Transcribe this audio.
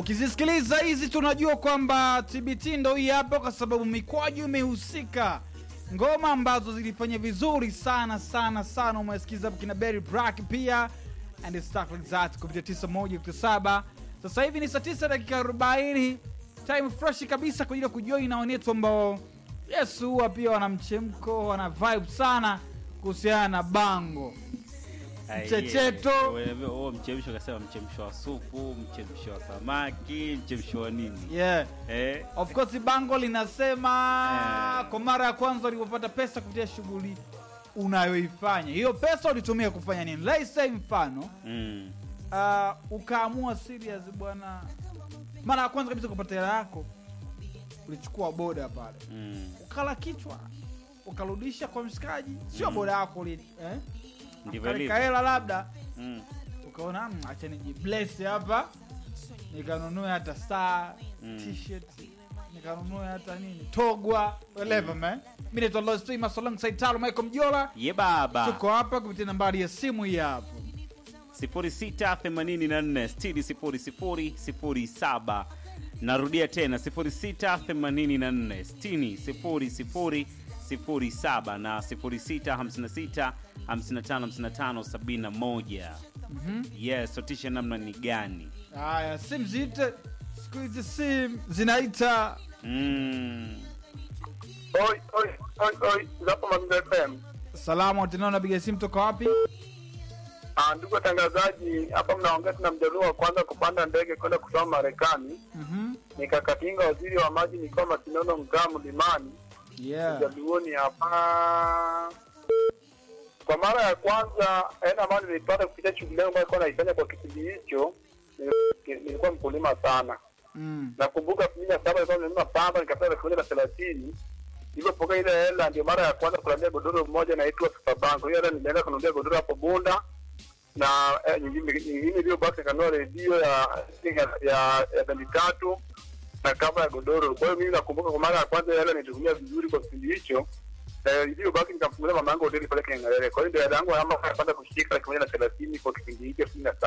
Ukizisikiliza hizi tunajua kwamba TBT ndo hii hapa, kwa sababu mikwaju imehusika. Ngoma ambazo zilifanya vizuri sana sana sana, umesikiza hapo kina Berry Black pia and stuff like that kupitia 91.7. Sasa hivi ni saa 9 dakika 40, time fresh kabisa kwa ajili ya kujoin na wanetu ambao yes, huwa pia wana mchemko, wana vibe sana kuhusiana na bango Mchecheto. huo mchemsho kasema mchemsho wa supu mchemsho wa samaki mchemsho wa nini yeah. eh? Of course bango linasema Eh. kwa mara ya kwanza ulipopata pesa kupitia shughuli unayoifanya, hiyo pesa ulitumia kufanya nini? Let's say mfano mm. uh, ukaamua serious bwana, mara ya kwanza kabisa kupata hela yako ulichukua boda pale Mm. ukala kichwa ukarudisha kwa mshikaji, sio boda yako uli eh? ndivyo Kalika ilivyo hela labda mm. ukaona "Mm, acha nijibless hapa nikanunue hata saa Mm. t-shirt nikanunue hata nini togwa whatever man mi naitwa Lost Famous alongside Talo Michael Mjola ye baba tuko hapa kupitia nambari ya simu hii hapo 0684600007 narudia tena 0684600007 na 0656555571 Mhm. yes sotisha namna ni gani haya simu ziite siku hizi simu zinaita mm. Oi, oi, oi, oi, zapo Mazingira FM. salamu tena unapiga simu toka wapi Ah, ndugu watangazaji, hapa mnaongea tuna mjaluo wa kwanza kupanda ndege kwenda kusoma Marekani. Mhm. Nikakatinga waziri wa maji nikiwa Masinono mkaa mlimani yeah mjaluoni hapa. Kwa mara ya kwanza hela ambayo nilipata kupitia shughuli yangu ambayo nilikuwa naifanya kwa kipindi hicho, nil- nilikuwa mkulima sana. mm. nakumbuka elfu mbili na saba nilikuwa nimenunua pamba nikapata elfu moja na thelathini nilipopokea ile hela ndio mara ya kwanza kulalia godoro moja naitwa Superbank. Hiyo hela nilienda kununulia godoro hapo Bunda na eh, nyingine nyingine iliyobaki nikanunua redio ya ya ya, ya bendi tatu na kava ya godoro. Kwa hiyo mimi nakumbuka kwa mara ya kwanza ile hela nilitumia vizuri kwa kipindi hicho na iliyobaki nikamfungulia mama yangu hoteli pale Kingerere. Kwa hiyo ndio hela yangu ya mara ya kwanza kushika elfu moja na thelathini kwa kipindi hicho elfu mbili na saba.